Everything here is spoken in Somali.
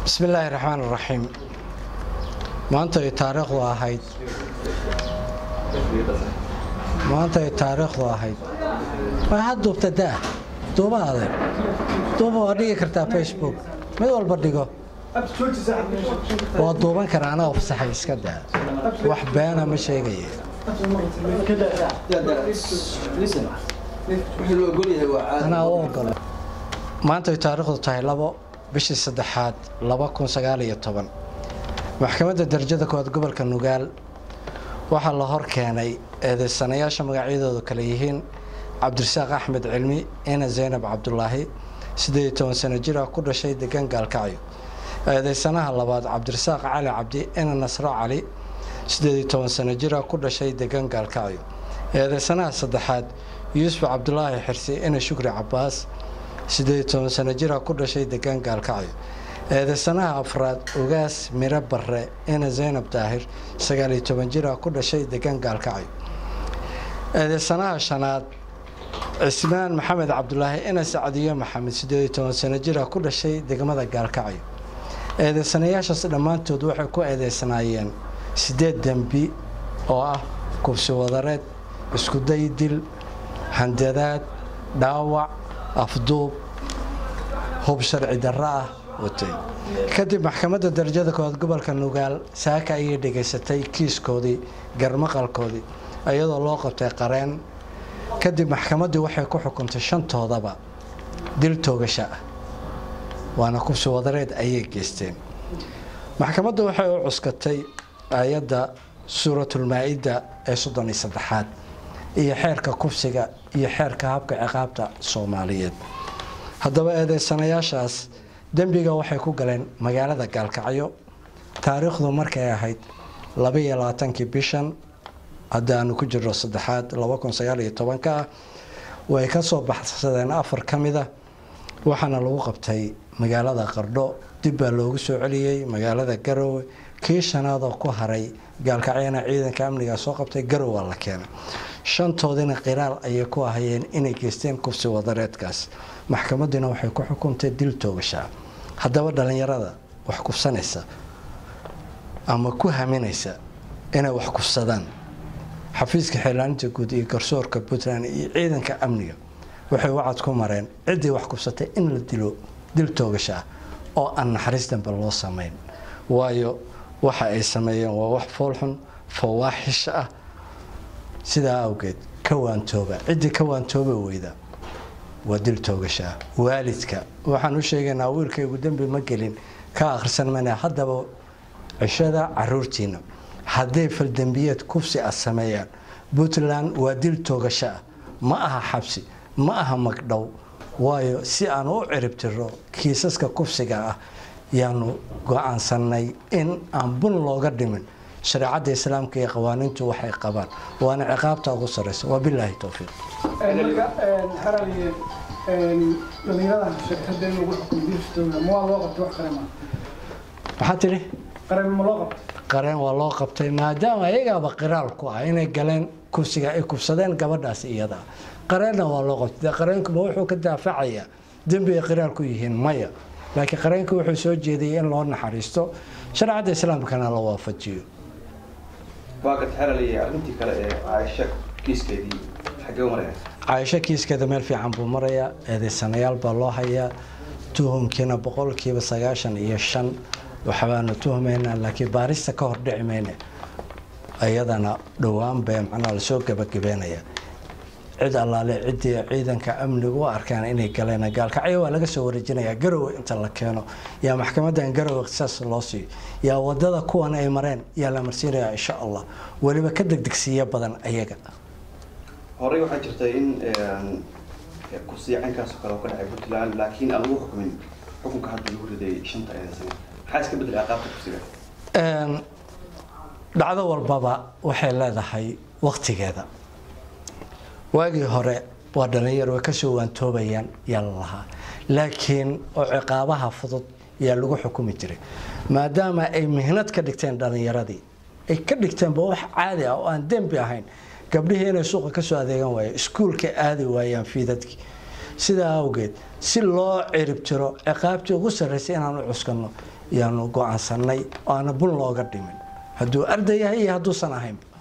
bismi illaahi raxmaan raxiim maanta ay taariikhdu ahayd maanta ay taariikhdu ahayd way had duubta daa duuba adeeg duuba waa dhigi kartaa facebook mid walba dhigo waa duuban kara anaa fasaxay iska daa wax beena ma sheegaya anaa u ogolo maanta ay taariikhdu tahay labo bishii saddexaad laba kun sagaal iyo toban maxkamadda darajada koowaad gobolka nugaal waxaa la hor keenay eedeysanayaasha magacyadoodu kale yihiin cabdirasaaq axmed cilmi ina zaynab cabdulaahi siddeed iyo toban sano jir ah ku dhashay degan gaalkacyo eedeysanaha labaad cabdirasaaq cali cabdi ina nasro cali siddeed iyo toban sano jir ah ku dhashay degan gaalkacyo eedeysanaha saddexaad yuusuf cabdulaahi xirsi ina shukri cabaas siddeed iyo toban sano jir ah ku dhashay degan gaalkacyo eedeysanaha afraad ugaas miro barre ina zaynab daahir sagaal iyo toban jir ah ku dhashay degan gaalkacyo eedeysanaha shanaad cismaan maxamed cabdulaahi ina sacdiyo maxamed siddeed iyo toban sano jir ah ku dhashay degmada gaalkacyo eedeysanayaashaas dhammaantood waxay ku eedeysanaayeen siddeed dembi oo ah kubsi wadareed iskuday dil handadaad dhaawac afduub hub sharci darro ah watay kadib maxkamadda darajada koowaad gobolka nugaal saaka ayay dhegaysatay kiiskoodii garmaqalkoodii iyadoo loo qabtay qareen kadib maxkamaddii waxay ku xukuntay shantoodaba dil toogasha ah waana kubsi wadareed ayay geysteen maxkamaddu waxay u cuskatay aayadda suuratulmaa-ida ee soddon iyo saddexaad iyo xeerka kubsiga iyo xeerka habka ciqaabta soomaaliyeed haddaba eedeysanayaashaas dembiga waxay ku galeen magaalada gaalkacyo taariikhdu markay ahayd labaiyo labaatankii bishan hadda aanu ku jirno saddexaad laba kun sagaal iyo tobanka ah way ka soo baxsadeen afar ka mida waxaana lagu qabtay magaalada qardho dib baa loogu soo celiyey magaalada garowe kii shanaadoo ku haray gaalkacyana ciidanka amniga soo qabtay garowa la keenay shantoodina qiraal ayay ku ahayeen inay geysteen kubsi wadareedkaas maxkamaddina waxay ku xukuntay dil toogashaa haddaba dhallinyarada wax kufsanaysa ama ku haminaysa inay wax kufsadaan xafiiska xeelaaninta guud iyo garsoorka puntland iyo ciidanka amniga waxay wacad ku mareen ciddii wax kufsatay in la dilo dil toogashaa oo aan naxariis dambe loo samayn waayo waxa ay sameeyeen waa wax foolxun fawaaxish ah sidaa awgeed ka waantooba ciddii ka waantooba weyda waa dil toogashaa waalidka waxaan u sheegaynaa wiilkaygu dembi ma gelin ka akhrisan mana haddaba cishada caruurtiina hadday faldembiyeed kufsi ah sameeyaan puntland waa dil toogasho ah ma aha xabsi ma aha magdhow waayo si aan u ciribtiro kiisaska kufsiga ah yaanu go-aansanay in aan bun looga dhimin shareecadda islaamka iyo qawaaniintu waxay qabaan waana ciqaabta ugu sareysa wabilaahi towfiiq dhalinyaradan sheegtay in lagu xukumo dilistooda ma waa loo qabtay wax kale ma maxaa tidhi qareen ma loo qabtay qareen waa loo qabtay maadaama ayagaaba qiraal ku ah inay galeen kufsiga ay kufsadeen gabadhaas iyada qareenna waa loo qabtay dee qareenkuba wuxuu ka daafacayaa dembi ay qiraal ku yihiin maya laakiin qareenku wuxuu soo jeedayay in loo naxariisto shareecadda islaamkana la waafajiyo waa gad xeraliyay arrintii kale ee caaisha kiiskeedii xaggee u maraya caaisho kiiskeeda meel fiican buu marayaa eedeysanayaal baa loo hayaa tuhumkiina boqolkiiba sagaashan iyo shan waxbaanu tuhmaynaa laakiin baarista ka hor dhici mayne iyadana dhowaan bay macnaha lasoo gabagabeynaya cid allaale ciddii ciidanka amnigu u arkaan inay galeen gaalkacyo waa laga soo wareejinayaa garowe inta la keeno yaa maxkamadan garowe ikhtisaas loo siiyo yaa wadada kuwan ay mareen yaa la marsiinayaa insha allah weliba ka degdegsiiya badan ayaga horey waxaa jirtay in kursiyacankaas oo kale oo ka dhacay puntland laakiin aan lagu xukumin xukunka hadda lagu riday shanta eedaysana maxaa iska bedelay aqaabta kursiga dhacdo walbaba waxay leedahay waktigeeda waagii hore waa dhalinyaro way kasoo waantoobayaan yaa la lahaa laakiin oo ciqaabaha fudud yaa lagu xukumi jiray maadaama ay mihnad ka dhigteen dhalinyaradii ay ka dhigteenba wax caadi ah oo aan dembi ahayn gabdhihii inay suuqa kasoo adeegan waayeen iskuulka aadi waayaan fiidadkii sidaa awgeed si loo cirib tiro ciqaabtii ugu sarraysay inaan u cuskanno yaanu go-aansanay oo aana bun looga dhimin hadduu arday yahay iyo hadduusan ahayn